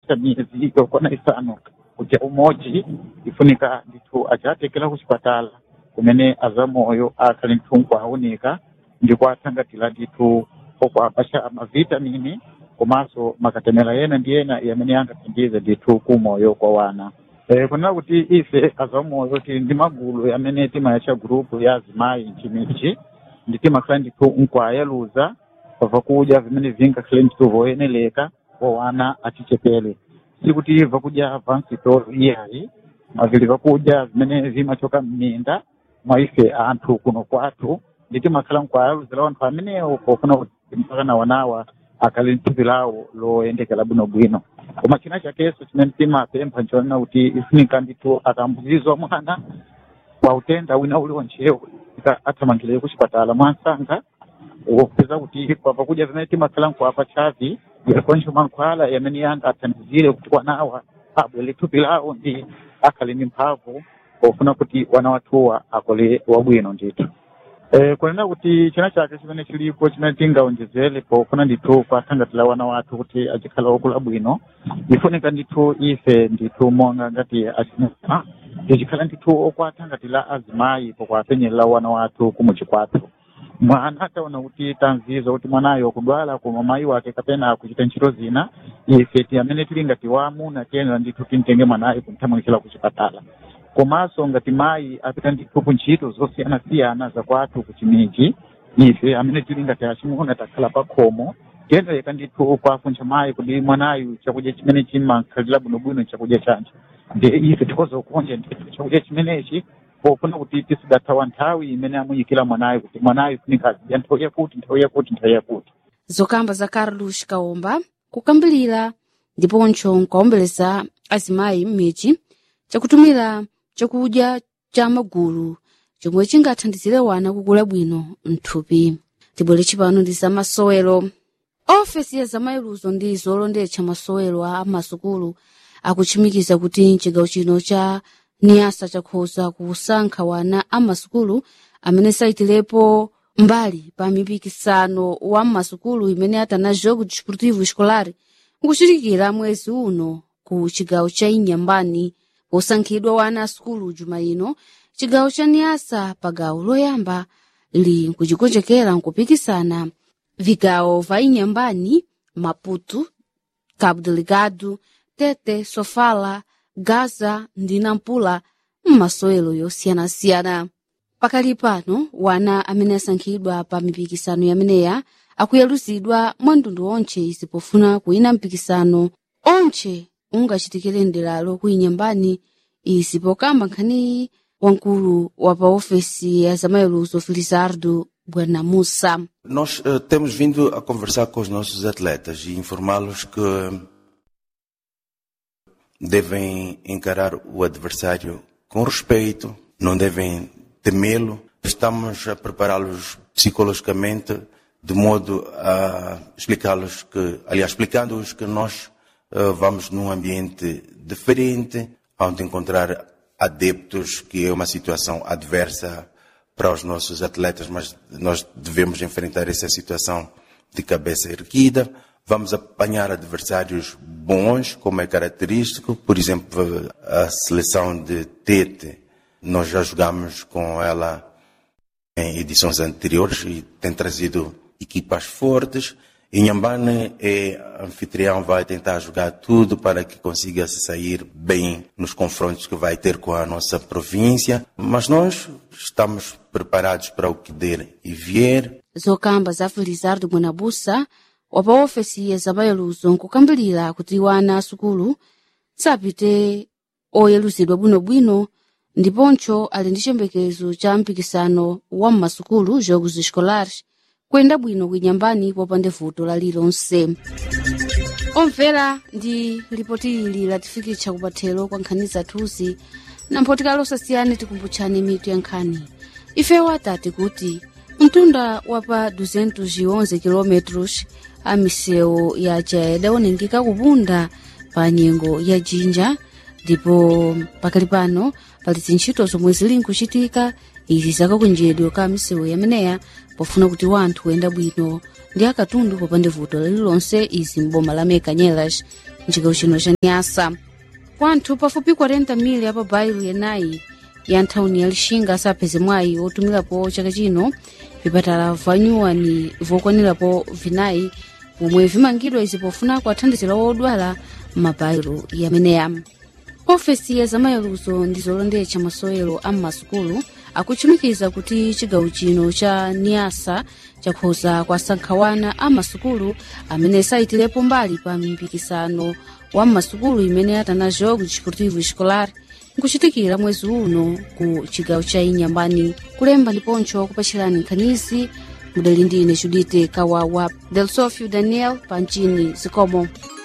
cha miezi yokwana isanu kuja umodzi ifunika ndithu achatekera kuchipatala kumene azamoyo akhali ndithu nkuawunika ndipo atsangatira ndithu okuapasha mavitamini komanso makatemera ena ndi ena yamene angathandize ndithu kumoyo kwa wana Eh, kunena kuti ife azamoyo tili ndi magulu amene timayatcha gurupu ya azimayi mchimichi ndi timakhala ndithu nkuayaluza pabva kudya vimene vingakhale ndithu voyeneleka kwa wana achichepere sikuti vakudya vansitolo iyayi mavili vakudya vimene vimachoka mminda mwa ife anthu kuno kwathu ndi timakhala nkuayaluzira anthu amenewo pofuna kuti mpaka na wanawa akhale nthupi lawo loyendekera bwinobwino koma china chakenso chimene timapempha nchonena kuti ifunika ndithu akambuzizwa mwana kwa utenda wina uliwonchewo athamangire kuchipatala mwansanga wopeza kuti papa kudya vimene timakhala nkuapa chavi yakoncho mankhwala yamene yanga athandizire kuti wanawa abwere thupi lawo ndi akhale ndi mphamvu pofuna kuti wana wathuwa akole wabwino ndithu Eh, kunena kuti china chake chimene chilipo chimene tingaonjezere pofuna ndithu kwathangatira wana wathu kuti achikhala okula bwino ifunika ndithu ife ndithu monga ngati achinaa tichikhala ndithu okwathangatira azimayi pokwapenyerera wana wathu kumuchi kwathu mwana ataona kuti tanziza kuti mwanayo kudwala koma mayi wake kapena kuchita ntchito zina ife ti amene tili ngati wamuna tiyenera ndithu timtenge mwanayo kumthamangitira kuchipatala komanso ngati mayi apita ndithu ku ntchito zosiyanasiyana zakwathu ku chimiji ife amene tili ngati achimuna takhala pa khomo tiyenera ndithu kwafuncha mayi kuti mwanayu chakudya chimene chimakhalira bwinobwino chakudya chanji ndi ife tikoza kuonja ndithu chakudya chimenechi pofuna kuti tisidathawa nthawi imene amuyikira mwanayo kuti mwanayo funika azidya nthawi yakuti nthawi yakuti nthawi yakuti zokamba za carlos kaomba kukambilira ndiponso nkuwaombeleza azimayi m'midzi chakutumira chakudya cha magulu chomwe chingathandizire wana kukula bwino mthupi tibwere chipano ndi za masowelo ofesi ya zamayiluzo ndi zolondetsa masowelo a masukulu akuchimikiza kuti chigawo chino cha niyasa chakhoza kusankha wana a masukulu amene saitirepo mbali pa mipikisano wa masukulu imene atana jogo desportivo escolar nkuchitikira mwezi uno ku chigawo cha inyambani posankhidwa wana a sukulu juma ino chigawo cha niyasa pa gawo loyamba li nkuchikonjekera nkupikisana vigawo va inyambani maputo cabo delegado tete sofala gaza ndi nampula m'masowelo yosiyanasiyana pakali pano wana amene asankhidwa pa mipikisano yameneya akuyaluzidwa mwa mtundu onche izi pofuna kuyina mpikisano onche ungachitikire ndelalo kuinyambani izi pokamba nkhaniyi wamkulu wa pa ofesi ya zamayiluzo felizardo buernamusa Nós eh, temos vindo a conversar com os nossos atletas e informá-los que devem encarar o adversário com respeito, não devem temê-lo. Estamos a prepará-los psicologicamente de modo a explicá-los que, aliás, explicando-os que nós eh, vamos num ambiente diferente, onde encontrar adeptos, que é uma situação adversa para os nossos atletas, mas nós devemos enfrentar essa situação de cabeça erguida. Vamos apanhar adversários bons, como é característico. Por exemplo, a seleção de Tete, nós já jogamos com ela em edições anteriores e tem trazido equipas fortes. Inhambane é anfitrião, vai tentar jogar tudo para que consiga se sair bem nos confrontos que vai ter com a nossa província. Mas nós estamos preparados para o que der e vier. zokamba za felizardo buenabusa wa pa ofesi ya zamayiluzo nkukambirira kuti wana asukulu sapite oyeluzidwa bwinobwino ndiponso ali ndi chiyembekezo cha mpikisano wa mmasukulu jogos escolares kuyenda bwino kuinyambani popanda vuto lalilonse omvera ndi lipoti ili latifikitsa kupathelo kwa nkhani zathuzi na mphotikalo osasiyane tikumbutchani mitu ya nkhani ifewo atati kuti mtunda wa pa 211 km a misewu yaja idawonongeka kupunda pa nyengo ya jinja ndipo pakali pano pali zintchito zomwe zili nkuchitika izi zakakunjedwe ka misewu yameneya pofuna kuti wanthu kuyenda bwino ndi akatundu popanda vuto lililonse izi mboma la mekanyelas mcigawo chino cha nyasa kwanthu pafupi 40 mili apa bairo yenayi ya nthawini ya lixinga sapeze mwayi otumirapo chaka chino vipatala vanyuwani vokwanirapo vinayi pomwe vimangidwa izi pofuna kuathandizira wodwala m'mabairo yameneya ofesi ya zamayeruzo ndi zolondetsa masewero a m'masukulu akuchimikiza kuti chigawo chino cha niasa chakhoza kuasankhawana a masukulu amene sayitirepo mbali pa mpikisano wa m'masukulu imene atana jogo desportivo escolar nkuchitikira mwezi uno ku chigawo cha inyambani kulemba ndiponso kupachirani nkhanizi mudali ndine judite kawawa del sofio daniel panchini zikomo